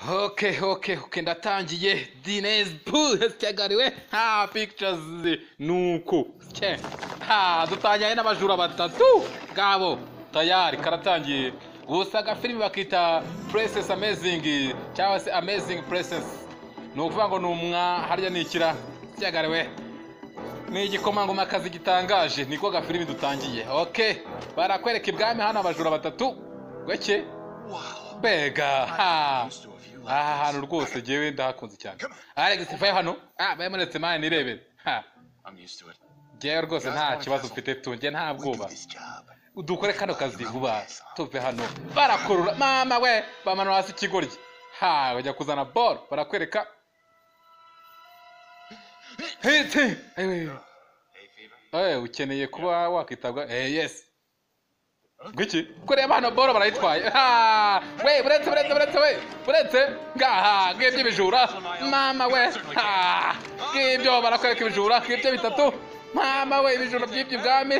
Okay, okay, okay, ndatangiye Dines Pool cyagariwe ha pictures nuko cye ha dutanyanye n'abajura batatu gabo tayari karatangiye gusa agafilimi bakita Princess Amazing cyangwa se Amazing Princess ni ukuvuga ngo ni umwa harya ni ikira cyagariwe ni igikomangoma kazi gitangaje niko gafilimi dutangiye okay barakwereka ibwami hano abajura batatu gweke bega ha aha hantu rwose ngewe ndahakunze cyane alex vayo hano ah bayamuretse mani nirebere ha ngewe rwose nta kibazo mfite tunge nta bwoba dukore kano kazi vuba tuve hano barakurura mama we bamanura hasi ikigoryi ha bajya kuzana boro barakwereka hiti ewe ukeneye kuba wakwitabwa eh yes ngwiki kureba hano boro barayitwaye ha we buretse buretse buretse we buretse ngaha ngibyo ibijura mama we ha ngibyo barakwereka ibijura ngibyo bitatu mama we ibijura by'ibyo ubwami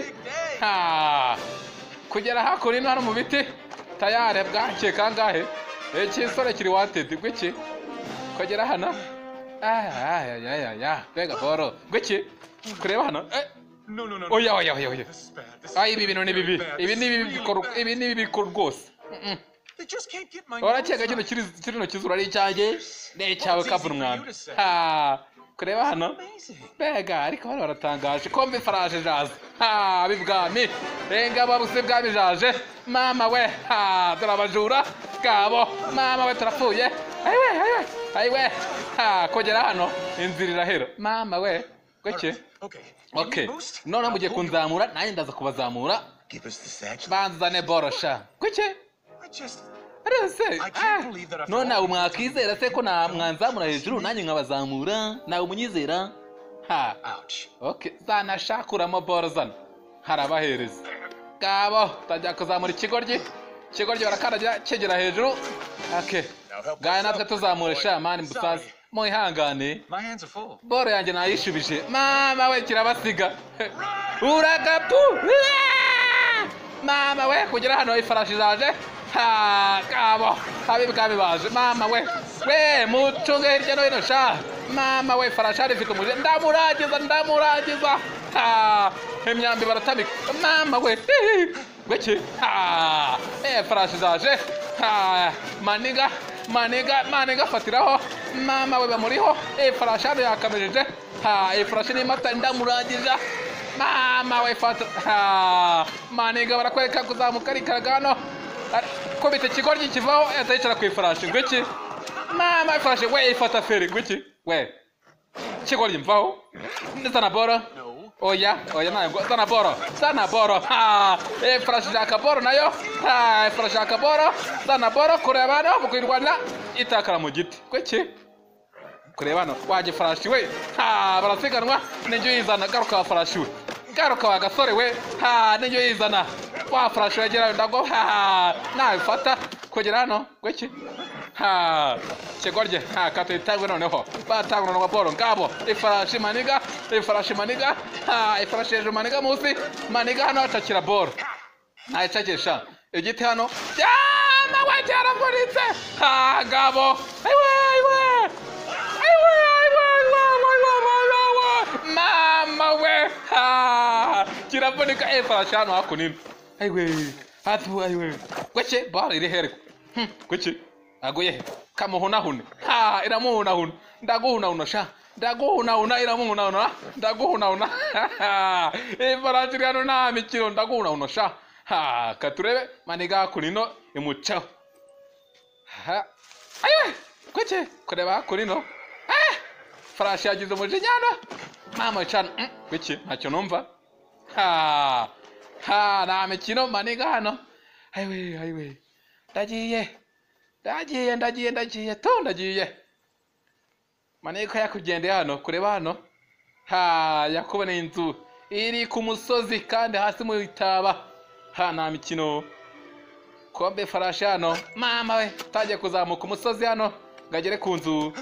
ha kugera hakuno hano mu biti tayare bwake kangahe ikisore kiri wantedi ngwiki kugera hano ah ya ya ya ya mbega boro ngwiki kureba hano eh oya oya oya oya ayi ibi bintu ni bibi ibi ni bibi bikora ibi ni bibi bikora rwose urakeka kino kino kizura ari icyanjye ni icyawe kabura umwanda kureba hano mbega ariko hano baratangaje kombe faraje jaze ha bibwami renga babuze bwami jaje mama we ha dore abajura bwabo mama we turapfuye ayiwe ayiwe ayiwe ha kogera hano inzira irahera mama we gake ok noneho mugiye kunzamura nanjye ndaza kubazamura banzane borosha kuke rese none ntawe mwakizera se ko mwanzamura hejuru nanjye nkabazamura ntawe umunyizera ha ok zanashakuramo boro zana harabahereza ngabo tajya kuzamura ikigoryi ikigoryi barakandagira kigera hejuru ok ngaya natwe tuzamura sha mani musaza mwihangane boro yanjye nayishubije mama we kirabasiga uragapu mama we kugera hano ifarashi zaje kabo abibwami baje mama we we mucunge hirya no hino sha mama we farashi hari ifite umuje ndamuragiza ndamuragiza imyambi baratamika mama we gweki farashi zaje maniga maniga maniga afatiraho mama we bamuriho ifarashi hano yakamejeje ha ifarashi n'imata ndamurangije mama we fata ha maniga barakwereka kuzamuka arikaraga hano kubita ikigoryi kivaho atayicara ku ifarashi ngwiki mama ifarashi we ifata feri ngwiki we ikigoryi mvaho ndizana boro oya oya ntabwo zana boro zana boro ha ifarashi shaka boro nayo ha ifarashi shaka boro zana boro kureba hano mu kuyirwanira itakara mu giti kweki kureba hano wajya ifarashi we ha barasiganwa n'injyo yizana garuka wa farashi we garuka wa gasore we ha n'injyo yizana wa farashi wegera ndago ha nabifata kugera hano kweki ha kigorye ha katuyitangwe noneho batangwa na boro ngabo ifarashi maniga ifarashi maniga ha ifarashi hejuru maniga munsi maniga hano hacakira boro ntayicagisha igiti hano yama we cyaravunitse ha ngabo ayiwe ayiwe ayiwe ayiwe mama we ha kiravunika ifarashi hano hakunini ayiwe hatu ayiwe gweke baro iri herwe gweke aguye he kamuhunahune ha iramuhunahuna ndaguhunahuna sha ndaguhunahuna iramuhunahuna ndaguhunahuna ifarashi hano nta mikino ndaguhunahuna sha ha katurebe maniga hakunino imucaho ha ayiwe gweke kureba hakunino eh farashi yagize umujinya hano mama cana gweke ntacyo numva ha ha nta mikino maniga hano ayiwe ayiwe ndagiye ndagiye ndagiye ndagiye to ndagiye maniko yakugendeye hano kureba hano ha yakuboneye inzu iri ku musozi kandi hasi mu itaba ha nta mikino kombe farashi hano mama we utangiye kuzamuka umusozi hano ngo agere ku nzu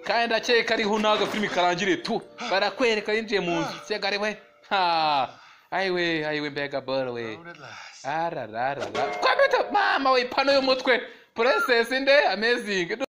kandi ndakeka ariho n'agafilimi karangiriye tu barakwereka yinjiye mu nzu segare we ha ayiwe ayiwe mbega boro we arararara kwambita mama we ipano y'umutwe puresesi nde amezingi